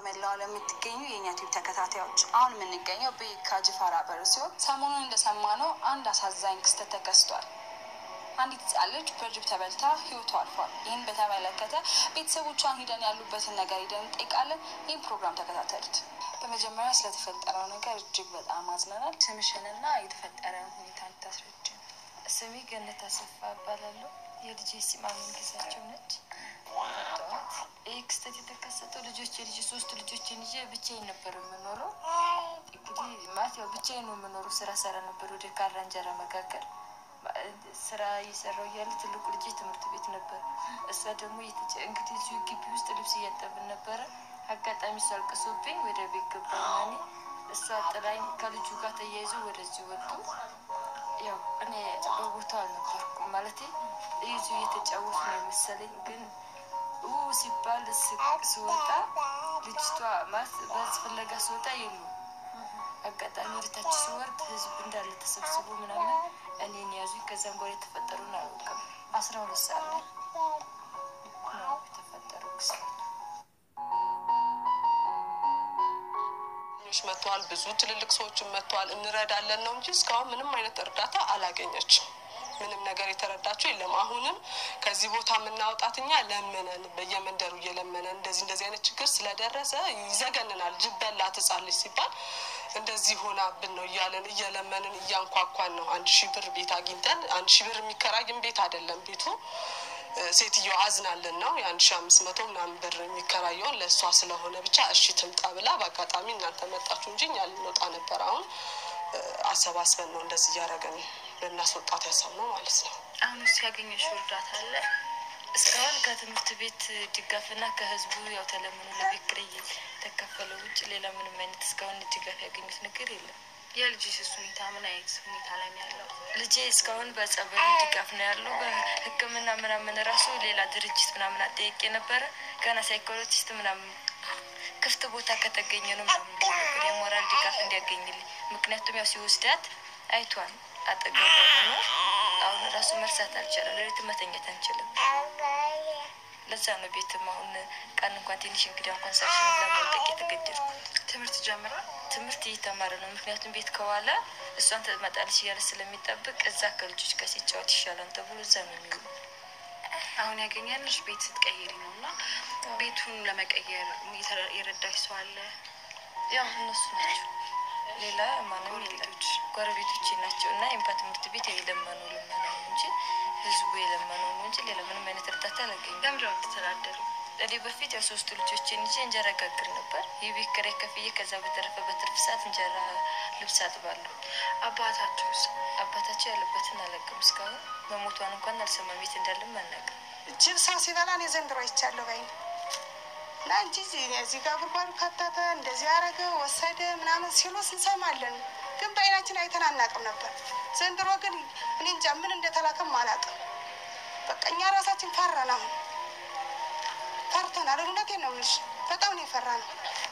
በመላው ዓለም የምትገኙ የእኛ ቲቪ ተከታታዮች አሁን የምንገኘው በየካ ጅፋር በር ሲሆን ሰሞኑን እንደሰማነው አንድ አሳዛኝ ክስተት ተከስቷል። አንዲት ሕፃን ልጅ በጅብ ተበልታ ህይወቷ አልፏል። ይህን በተመለከተ ቤተሰቦቿን ሂደን ያሉበትን ነገር ሂደን እንጠይቃለን። ይህን ፕሮግራም ተከታተሉት። በመጀመሪያ ስለተፈጠረው ነገር እጅግ በጣም አዝነናል። ስምሽንና የተፈጠረውን ሁኔታ እንድታስረጅ። ስሜ ገነት አሰፋ እባላለሁ። የልጄ ስም አሜን ግዛቸው ነች። ጠዋት ይህ ክስተት የተከሰተው ልጆች የልጅ ሶስት ልጆችን ይዤ ብቻዬን ነበር የምኖረው። እንግዲህ ማለት ያው ብቻዬን ነው የምኖረው። ስራ ሰራ ነበር ወደ ካራ እንጀራ መጋገር ስራ እየሰራው እያለ ትልቁ ልጄ ትምህርት ቤት ነበር። እሷ ደግሞ እንግዲህ እዚሁ ግቢ ውስጥ ልብስ እያጠብን ነበረ። አጋጣሚ እሷ አልቅሶብኝ ወደ ቤት ገባና እኔ እሷ ጥላኝ ከልጁ ጋር ተያይዞ ወደዚህ ወጡ። ያው እኔ በቦታው አልነበርኩም ማለት ይዙ እየተጫወቱ ነው የመሰለኝ። ግን ው ሲባል ስወጣ ልጅቷ ማለት በዝ ፍለጋ ስወጣ የሉ አጋጣሚ ወደታች ስወርድ ህዝብ እንዳለ ተሰብስቦ ምናምን እኔን ያዙኝ። ከዛም በኋላ የተፈጠሩን አላውቅም። አስራ ሁለት ሰዓት ላይ ነው የተፈጠረው ክስተት። ሽ መጥተዋል። ብዙ ትልልቅ ሰዎችን መጥተዋል። እንረዳለን ነው እንጂ እስካሁን ምንም አይነት እርዳታ አላገኘችም። ምንም ነገር የተረዳችው የለም። አሁንም ከዚህ ቦታ የምናወጣት እኛ ለመነን በየመንደሩ እየለመነን እንደዚህ እንደዚህ አይነት ችግር ስለደረሰ ይዘገንናል። ጅብ በላት ሕፃን ልጅ ሲባል እንደዚህ ሆናብን ነው እያለን እየለመንን እያንኳኳን ነው። አንድ ሺህ ብር ቤት አግኝተን አንድ ሺህ ብር የሚከራይም ቤት አይደለም ቤቱ ሴትዮ አዝናልን ነው የአንድ ሺ አምስት መቶ ምናምን ብር የሚከራየውን ለእሷ ስለሆነ ብቻ እሺ ትምጣ ብላ በአጋጣሚ እናንተ መጣችሁ እንጂ እኛ ልንወጣ ነበር። አሁን አሰባስበን ነው እንደዚህ እያደረገን ልናስወጣት ያሰብነው ማለት ነው። አሁን ውስጥ ያገኘሽው እርዳታ አለ? እስካሁን ከትምህርት ቤት ድጋፍና ከህዝቡ ያው ተለምኖ ለቤት ኪራይ የተከፈለው ውጭ ሌላ ምንም አይነት እስካሁን ድጋፍ ያገኙት ነገር የለም። የልጅሽስ ሁኔታ ምን አይነት ሁኔታ ላይ ነው ያለው? ልጄ እስካሁን በጸበል ድጋፍ ነው ያለው። በሕክምና ምናምን ራሱ ሌላ ድርጅት ምናምን አጠያቄ ነበረ። ገና ሳይኮሎጂስት ምናምን ክፍት ቦታ ከተገኘ ነው ምናምን ብሎ ነበር የሞራል ድጋፍ እንዲያገኝልኝ። ምክንያቱም ያው ሲወስዳት አይቷን አጠገቧ ሆኖ አሁን ራሱ መርሳት አልቻለም። ሌሊት መተኛት አንችልም። ለዛ ነው ቤትም አሁን ቀን እንኳን ትንሽ እንግዳ እንኳን ሳሽን ለመልቀቅ የተገደድኩት። ትምህርት ጀምሯል? ትምህርት እየተማረ ነው። ምክንያቱም ቤት ከዋለ እሷን ትመጣለች እያለ ስለሚጠብቅ እዛ ከልጆች ጋር ሲጫወት ይሻላል ተብሎ እዛ ነው የሚውሉ። አሁን ያገኛለሽ ቤት ስትቀይሪ ነው እና ቤቱን ለመቀየር የረዳሽ ሰው አለ? ያው እነሱ ናቸው፣ ሌላ ማንም የለም። ጎረቤቶቼ ናቸው እና ኤምፓ ትምህርት ቤት የለመኑ ልመና ነው እንጂ ህዝቡ የለመነው ነው እንጂ ሌላ ምንም አይነት እርዳታ አላገኘም። ለምንድን ነው የምትተዳደሩ? እኔ በፊት ያው ሶስቱ ልጆችን ይዤ እንጀራ ጋግር ነበር። የቤት ኪራይ ከፍዬ ከዛ በተረፈ በትርፍ ሰዓት እንጀራ ልብስ አጥባለሁ። አባታቸውስ? አባታቸው ያለበትን አላውቅም። እስካሁን መሞቷን እንኳን አልሰማም። የት እንዳለም አናውቅም። ጅብ ሰው ሲበላ እኔ ዘንድሮ አይቻለሁ ባይ እና እንጂ እዚህ ጋር ጉድጓዱ ከተተ እንደዚህ ያደረገ ወሰደ ምናምን ሲሉ እንሰማለን፣ ግን በአይናችን አይተን አናውቅም ነበር። ዘንድሮ ግን እኔ እንጃ ምን እንደተላከም አላውቅም። በቃ እኛ ራሳችን ፈራን። አሁን ፈርተናል። እውነቴን ነው የምልሽ፣ በጣም ነው የፈራነው።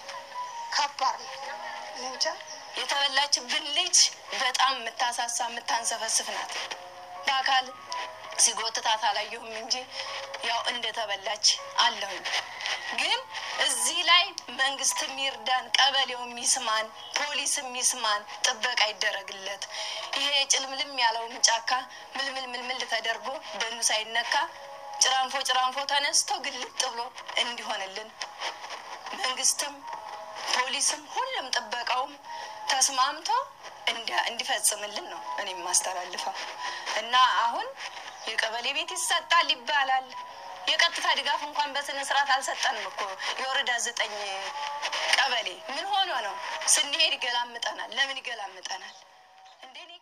ከባድ ነው። እኔ እንጃ የተበላችብን ልጅ በጣም የምታሳሳ የምታንሰፈስፍ ናት። በአካል ሲጎትታት አላየሁም እንጂ ያው እንደተበላች አለሁኝ። ግን እዚህ ላይ መንግስት የሚርዳን፣ ቀበሌው የሚስማን፣ ፖሊስ የሚስማን፣ ጥበቃ ይደረግለት። ይሄ ጭልምልም ያለውን ጫካ ምልምል ምልምል ተደርጎ ደኑ ሳይነካ ጭራንፎ ጭራንፎ ተነስቶ ግልጥ ብሎ እንዲሆንልን መንግስትም ፖሊስም ሁሉም ጥበቃውም ተስማምቶ እንዲፈጽምልን ነው እኔ የማስተላልፈው። እና አሁን የቀበሌ ቤት ይሰጣል ይባላል። የቀጥታ ድጋፍ እንኳን በስነ ስርዓት አልሰጠንም እኮ የወረዳ ዘጠኝ ቀበሌ ምን ሆኖ ነው? ስንሄድ ይገላምጠናል። ለምን ይገላምጠናል እንዴ?